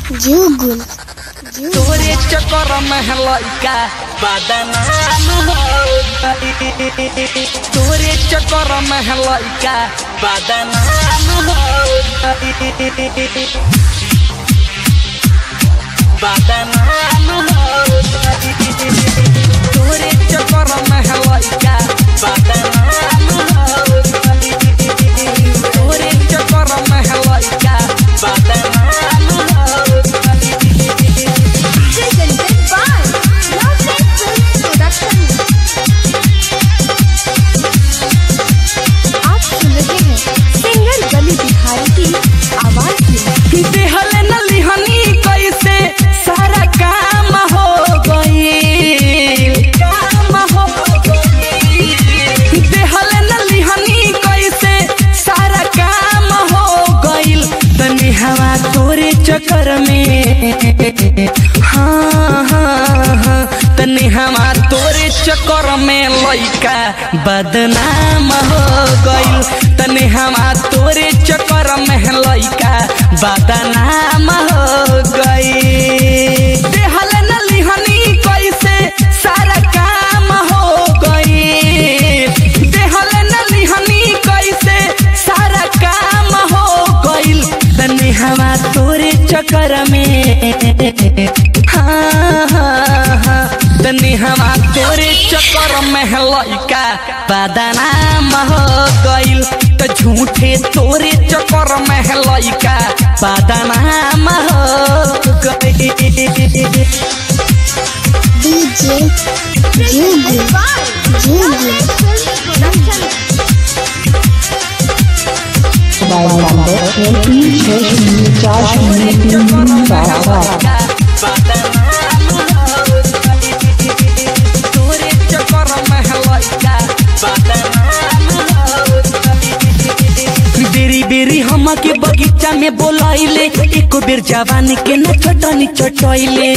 जुगुल तोरे चक्कर में है लइका बदनाम हो गई तोरे चक्कर में है लइका बदनाम हो गई बदनाम हो गई तोरे चक्कर में है लइका बदनाम हो गई तोरे चक्कर में है लइका बदनाम हो गई presented by Love Films Production. आप सुन रहे हैं सिंगर गली बिहारी की आवाज में देहल न लिहनी कैसे सारा काम हो गई काम हो गई देहल न लिहनी कैसे सारा काम हो गईल तनी हवा तोरे चक्कर में हाँ हाँ हाँ तनी हवा तोरे चक्कर में लइका बदनाम हो गईल तनी हवा तोरे चक्कर में लइका बदनाम हो गई देहल न लिहनी कैसे सारा काम हो गई देहल न लिहनी कैसे सारा काम हो गईल तनी हवा तोरे चक्कर में हाँ हाँ हाँ तनी हवा तोरे चक्कर में लइका बदनाम हो गईल त झूठे तोरे चक्कर में लइका बदनाम हो गई डीजे जुगुल जुगुल Production. मोबाइल नंबर एटी छः शून्य चार शून्य तीन चार सात बेरी बेरी हम के बगीचा में बोलाइले एको बेर जवानी के न चटनी चटैले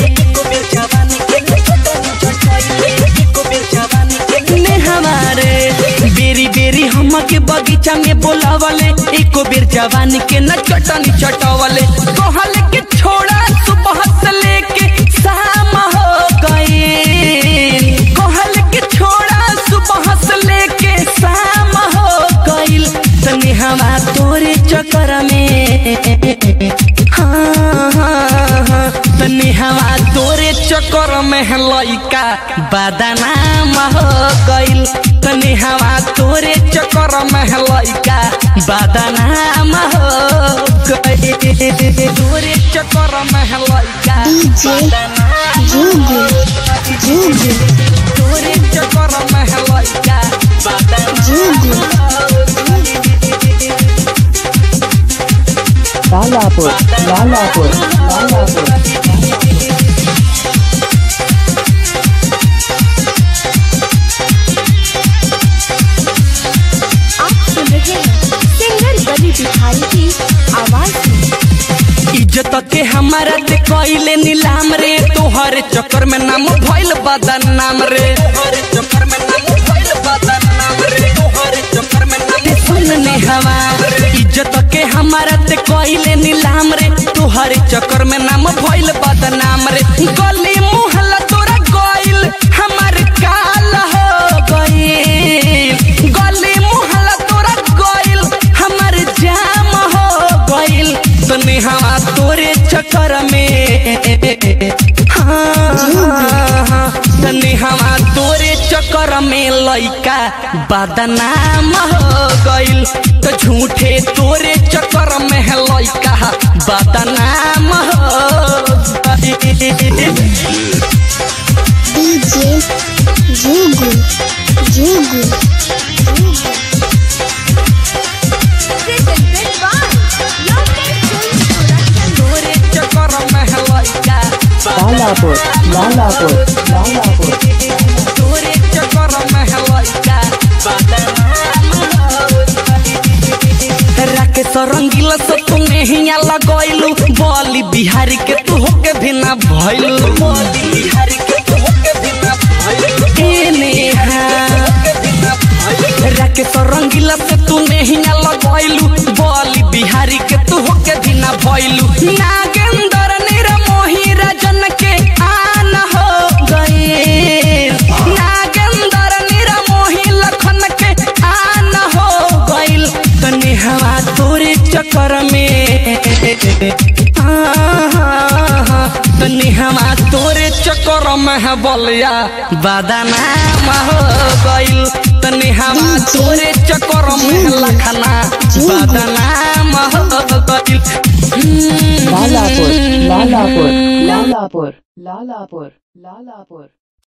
ने हमारे बेरी बेरी हम के बगीचा में बोलावले एको बेर जवानी के न चटनी चटवले कहल के छोड़ा सुबह से लेके शाम हो गई कहल के छोड़ा सुबह से लेके शाम हो गईल तनी हवा तोरे चक्कर में हाँ हाँ हाँ तनी हवा तोरे चक्कर में लइका बदनाम हो गईल तनी हवा तोरे चक्कर में लइका बदनाम हो गईल तोरे चक्कर में लइका डीजे जुगुल जुगुल तोरे चक्कर में लइका बदनाम जुगुल लालापुर लालापुर लालापुर आप सुन रहे हैं सिंगर गली बिहारी की आवाज में इज्जत के हमारा ते कइले नीलाम रे तोहर चक्कर में नाम भइल बदनाम रे तोहर चक्कर में नाम भइल बदनाम रे तोहर चक्कर में नाम सुनने हवा इज्जत के हमारा ते कइले नीलाम रे तोहर चक्कर में नाम भइल बदनाम रे गली मुहल्ला तोरा गइल हमार काल हो गइल गली मुहल्ला तोरा गइल हमार जाम हो गइल तनी हवा तोरे चक्कर में हाँ, हाँ, हाँ, तनी हवा तोरे चक्कर में लइका बदनाम हो गइल तो झूठे तोरे चक्कर में लइका बदनाम हो गइल डीजे जुगुल जुगुल presented by Love Films Production. तोरे चक्कर में लइका लालापुर लालापुर लालापुर तोरे चक्कर में लइका राकेश रंगीला से तुमे हिया लगैलू बोली बिहारी के तू होके भी ना भइलू बोली बिहारी के तू होके भी ना भइलू ए नेहा राकेश रंगीला से तू नहीं लगैलू बोली बिहारी के तू होके भी ना भइलू नागेंद्र निर नेहवा तोरे चक्कर में है बलिया बदनाम हो गइल त नेहवा तोरे चक्कर में है लखना बदनाम हो गइल Lalapur, Lalapur, Lalapur, Lalapur, Lalapur.